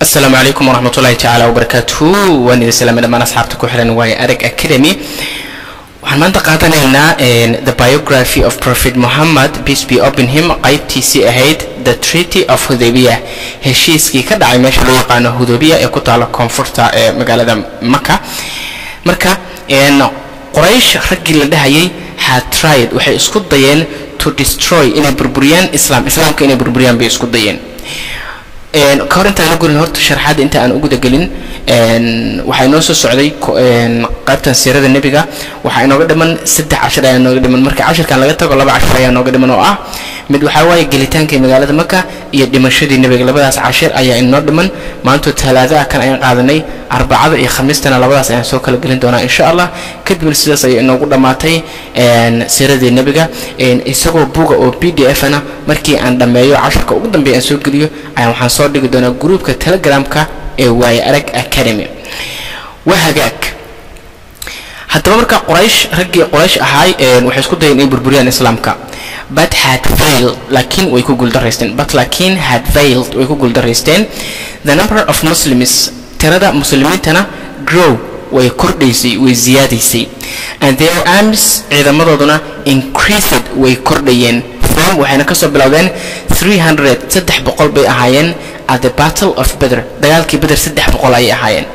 asalaamu calaykum waraxmat ullahi tacaala wabarakaatuhu waan idin salaamay dhammaan asxaabta ku xiran waaye arag academy waxaan maanta qaadanaynaa the biography of prophet mohammed peace be upon him qaybtiisii ahayd the treaty of hudaybiya heshiiskii ka dhacay meesha loo yaqaano hudaybiya ee ku taala koonfurta ee magaalada maka marka qoraysh raggii la dhahayay had tried waxay isku dayeen to destroy inay burburiyaan islam islaamka inay burburiyaan bay isku dayeen ka hor intaan la gurin horta sharxaadda inta aan u gudagelin waxaa inoo soo socday qaybtan siirada nebiga waxaa inooga dhiman saddex cashar ayaa inooga dhiman marka cashirkan laga tago laba cashar ayaa inooga dhiman oo ah mid waxaa waaye gelitaankii magaalada maka iyo dhimashadii nebiga labadaas cashir ayaa inoo dhiman maantoo talaada ah kan ayaan qaadanay arbacada iyo khamiistana labadaas ayaan soo kala gelin doonaa insha allah kadibna sidaas ayay inoogu dhammaatay siiradii nebiga isagoo buga oo b d f na markii aan dhammeeyo cashirka ugu dambeeya aan soo geliyo ayaan waxaan soo dhigi doonaa gruupka telegramka ee waaye arag academy waa hagaag haddaba marka qoraysh raggii qoraysh ahaay waxay isku dayeen inay burburiyaan islaamka but had failed laakiin way ku guuldaraysteen but laakiin had failed way ku guuldaraysteen the number of muslims tirada muslimiintana grow way kordhaysay way ziyaadaysay and their arms ciidamadooduna increased way kordhayeen from waxayna kasoo bilowdeen 300 saddex boqol bay ahaayeen at the battle of Badr dagaalkii Badr saddex boqol ayay ahaayeen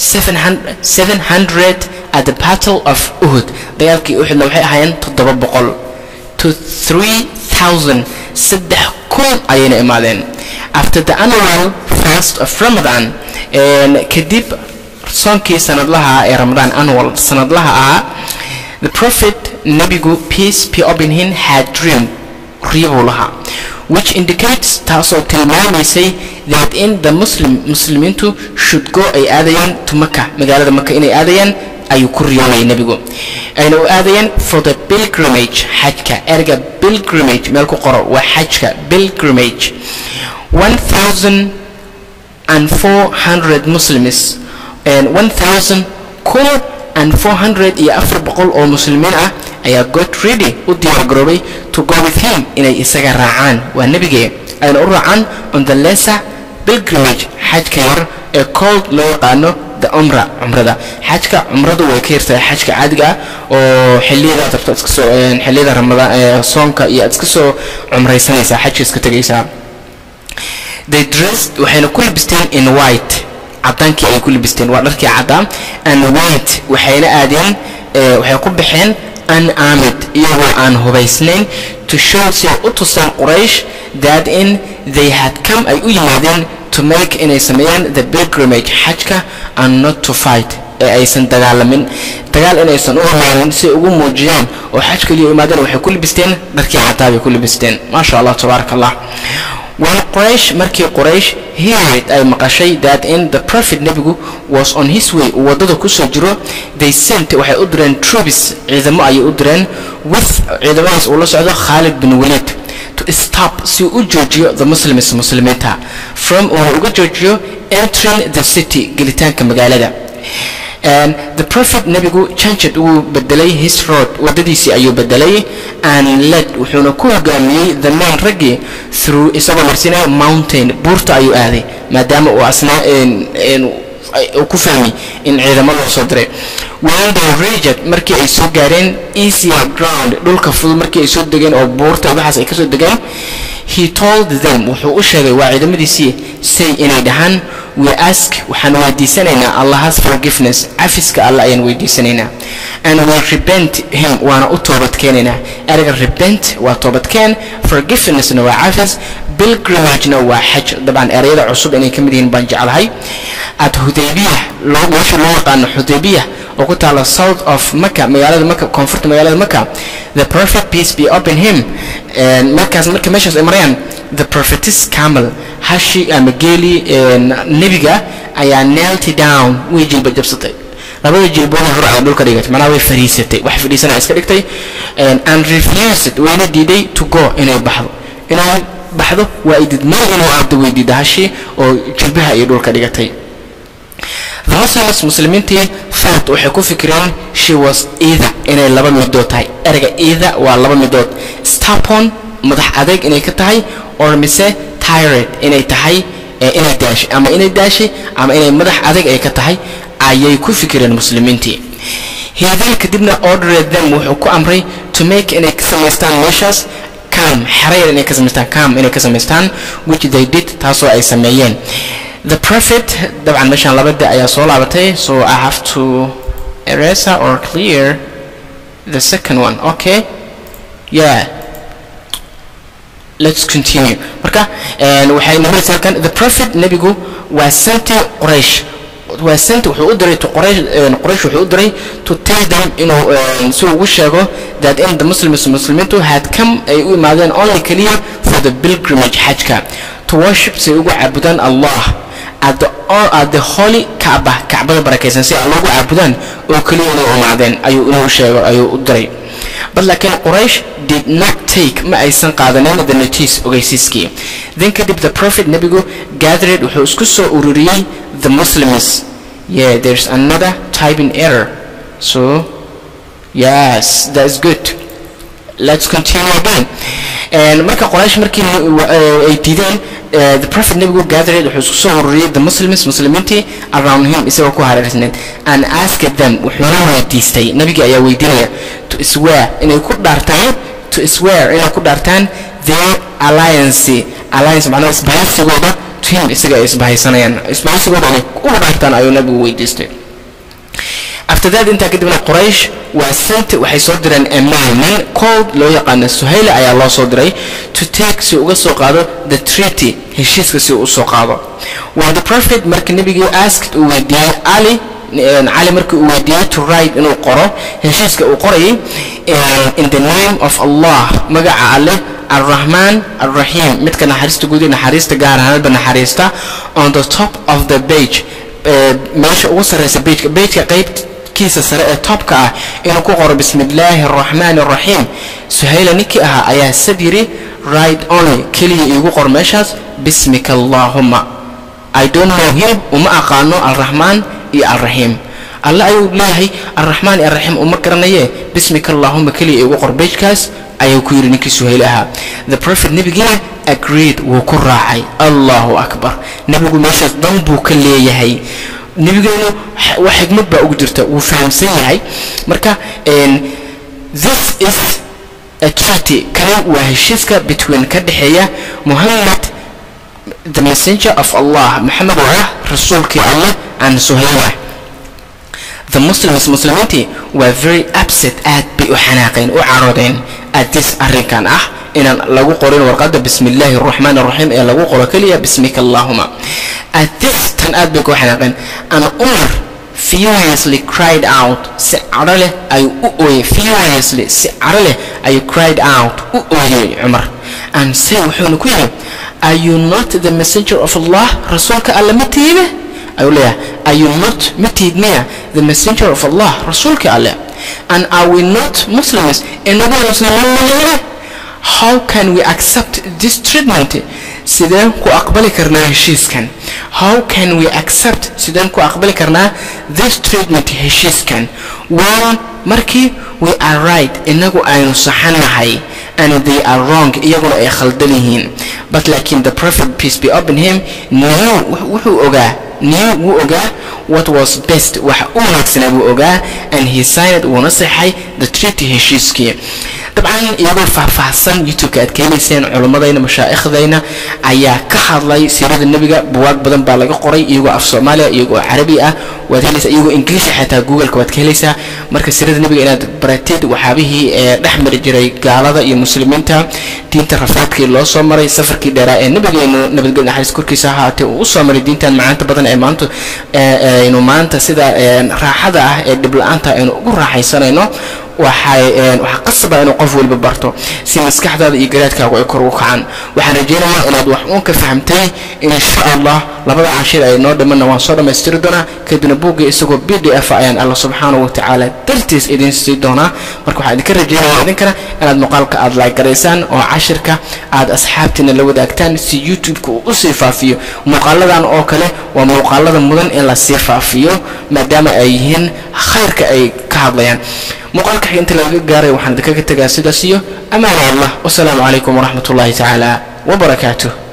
700 at the battle of Uhud dagaalkii Uhudna waxay ahaayeen toddoba boqol to 3000 saddex kun ayayna imaadeen after the annual fast of Ramadan kadib soonkii sanadlaha ee Ramadan annual sanadlaha ahaa the prophet nabigu peace be upon him had dreamed riyabuu lahaa which indicates taasoo tilmaamaysay that in the muslim muslimiintu should go ay aadayaan to maka magaalada maka inay aadayaan ayuu ku riyoonayay nebigu ayna u aadayaan for the pilgrimage xajka erga pilgrimage meel ku qoro waa xajka pilgrimage one thousand and four hundred muslims and one thousand kun and four hundred iyo afar boqol oo muslimiin ah ayaa got ready u diyaargaroobay to go with him inay isaga raacaan waa nebige ayna u raacaan on the lesser pilgrimage xajka yar ee cold loo yaqaano the umra cumrada xajka cumradu way ka yartahay xajka caadiga ah oo xilliyada aad rabto iska soo xilliyada ramadaan soonka iyo aad iska soo cumraysanaysaa xajka iska tegaysaa they dressed waxayna ku labisteen in white cadaankii ay ku labisteen waa dharkii caddaa and white waxayna aadeen waxay ku baxeen unarmed iyagoo aan hubaysnayn to show si ay u tusaan quraysh that in they had come ay u yimaadeen to make inay sameeyaan the pilgrimage xajka and not to fight ee aysan dagaalamin dagaal inaysan u imaanin si ay ugu muujiyaan oo xaj kaliya u imaadeen waxay ku labisteen dharkii caddaa bay ku labisteen maasha allah tabaaraka allah when quraysh markii quraysh heard ay maqashay that in the prophet nebigu was on his way uu waddada kusoo jiro they sent waxay u direen troops ciidamo ayay u direen with ciidamadaas uu la socdo khaalid bin walid to stop si uu u joojiyo the muslims muslimiinta from uuna uga joojiyo entering the city gelitaanka magaalada and the prophet nebigu changed wuu bedelay his road waddadiisii ayuu bedelay and led wuxuuna ku hogaamiyey the man raggii through isagoo marsinaya mountain buurta ayuu aaday maadaama uu asnaa uu ku fahmay in ciidamo loo soo diray when they reached markii ay soo gaareen easier ground dhulka fudud markii ay soo degeen oo buurta waxaas ay kasoo degeen he told them wuxuu u sheegay waa ciidamadiisii say inay dhahaan we ask waxaan weydiisanaynaa allahas forgiveness cafiska alle ayaan weydiisanaynaa and we repent him waana u toobadkeenaynaa erga repent waa toobadkeen forgivenessna waa cafis pilgrimagena waa xaj dabcan erayada cusub inay ka mid yihiin baan jeclahay at hudaybiya meesha loo yaqaano hudaybiya oo ku taala south of maka magaalada maka koonfurta magaalada maka the prophet peace be upon him markaas marka meeshaas ay marayaan the prophetess camel hashi ama geeli nebiga ayaa nailty down way jilba jabsatay labada jilboona hurcada dhulka dhigatay manaa way fariisatay wax fadhiisana iska dhigtay and refused wayna diiday to go inay baxdo inay baxdo waa ay didmay inuu aabdo way diida hashi oo jilbaha iyo dhulka dhigatay the muslims muslimiintii fat waxay ku fikireen she was either inay laba midood tahay erga either waa laba midood stapon madax adeeg inay ka tahay or mise tired inay tahay inay daashay ama inay daashay ama inay madax adag ay ka tahay ayay ku fikireen muslimiintii hidan kadibna ordered them wuxuu ku amray to make inay ka samaystaan meeshaas cam xerayar inay ka samaystaan cam inay ka samaystaan which they did taasoo ay sameeyeen the prophet dabcan meeshaan labada ayaa soo laabatay so i have to erase or clear the second one okay yeah let's continue marka waxay noqonaysaa halkan the prophet nebigu waa senti quraysh waa senti wuxuu u diray to quraysh quraysh wuxuu u diray to tell them inuu si ugu sheego that in the muslims muslimiintu had come ay u imaadeen only kaliya for the pilgrimage xajka to worship si ay ugu caabudaan allah at the, at the holy kaaba kacbada barakaysan si ay loogu caabudaan oo kaliya inay u imaadeen ayuu inuu sheego ayuu u diray but laakiin quraysh did not take ma aysan qaadanin the notice ogeysiiskii then kadib the prophet nebigu gathered wuxuu isku soo ururiyey the muslims yeah there's another typing error so yes that's good let's continue again and marka quraysh markii ay diideen the prophet nebigu gathered wuxuu isku soo ururiyey the muslims muslimiintii around him isagoo ku hareersanayd and asked them wuxuuna weydiistay nabigii ayaa weydiinaya to swear inay ku dhaartaan to swear inay ku dhaartaan their alliance alliance macnaha isbahaysigooda to him isaga ay isbahaysanayaan isbahaysigooda inay uga dhaartaan ayuu nabigu weydiistay after that intaa kadibna quraysh waa sent waxay soo direen aman nin cold loo yaqaano suhayla ayaa loo soo diray to take si uga soo qaado the treaty heshiiska si uu usoo qaado waa the prophet marka nebigii asked uu weydiiyey ali cali markii uu weydiiyey to write inuu qoro heshiiska uu qorayay in the name of allah magaca alleh الرحمن الرحيم متك نحرست جودي نحرست جار هذا نحرست on the top of the page ماشي وصل رئيس البيج بيج قيب كيس سرقة توب كا إنه كقر بسم الله الرحمن الرحيم سهيلة نكي أها أيا سديري right only كلي يقر مشاز بسمك اللهم I don't know him وما أقانو الرحمن يا الرحيم الله أيو الله الرحمن الرحيم وما كرنيه بسمك اللهم كلي يقر بيج كاس ayuu ku yidhi ninkii suhayl ahaa the prophet nebigina agreed wuu ku raacay allahu akbar nebigu meeshaas dan buu ka leeyahay nebigeenu wax xigmad baa ugu jirta wuu fahamsan yahay marka this is a treaty kani waa heshiiska between ka dhexeeya muhammad the messenger of allah maxamed oo ah rasuulkii allah and suhayla the muslims muslimiintii waa very upset aad bay u xanaaqeen u caroodeen at this arrinkan ah inaan lagu qorin warqadda bismi illaahi araxmaan araxiim ee lagu qoro keliya bismika allahuma at this tan aad bay ku xanaaqeen ana umar furiously cried out si cadho leh ayuu u ooyey furiously si cadho leh ayuu cried out u ooyey cumar and say wuxuuna ku yidhi are you not the messenger of allah rasuulka alla ma tiibe ayuu leeyahay are you not ma tiid miya the messenger of allah rasuulka alle and are we not muslims inagu muslimiin how can we accept this treatment sideen ku aqbali karnaa heshiiskan how can we accept sideen ku aqbali karnaa this treatment heshiiskan when markii we are right inagu aynu saxanahay and they are wrong iyaguna ay khaldan yihiin but laakiin the prophet peace be upon him knew wuxuu ogaa knew wuu ogaa what was best waxa u wanaagsanaa buu ogaa and he signed wuuna saxay the treaty heshiiskii dabcan iyagoo faahfaahsan youtube-ka aad keenayseen culimmadayna mashaaikhdayna ayaa ka hadlay siirada nebiga buwaag badan baa laga qoray iyagoo af soomaaliya iyagoo carabi ah waad helaysaa iyagoo ingiliisha xataa googleka waad ka helaysaa marka siirada nebiga inaad baratid waxyaabihii ee dhex mari jiray gaalada iyo muslimiinta diinta rafaadkii loo soo maray safarkii dheeraa ee nebigeenu nabadgelyo naxariis korkiisa ahaatee uu usoo maray diintan macaanta badan ee maanta aynu maanta sida raaxada ah ee dhib la-aanta aynu ugu raaxaysanayno waxay waxaa qasaba inuu qof waliba barto si maskaxdaada iyo garaadkaagu ay kor u kacaan waxaan rajaynayaa inaad wax uun ka fahamtay insha allah labada cashir ay noo dhimanna waan soo dhammaystiri doonaa kadibna buugga isagoo b d f ayaan alla subxaanahu watacaala dartiis idin sii doonaa marka waxaan idinka rajaynaya idinkana inaad muuqaalka aad laagaraysaan oo cashirka aad asxaabtiina la wadaagtaan si youtube-ka uu usii faafiyo muuqaaladan oo kale waa muuqaalada mudan in lasii faafiyo maadaama ay yihiin khayrka ay ka hadlayaan muuqaalka xig inta laga gaaray waxaan idinkaga tegaa sidaas iyo amaana allah wasalaamu calaykum waraxmat ullahi tacaala wabarakaatuh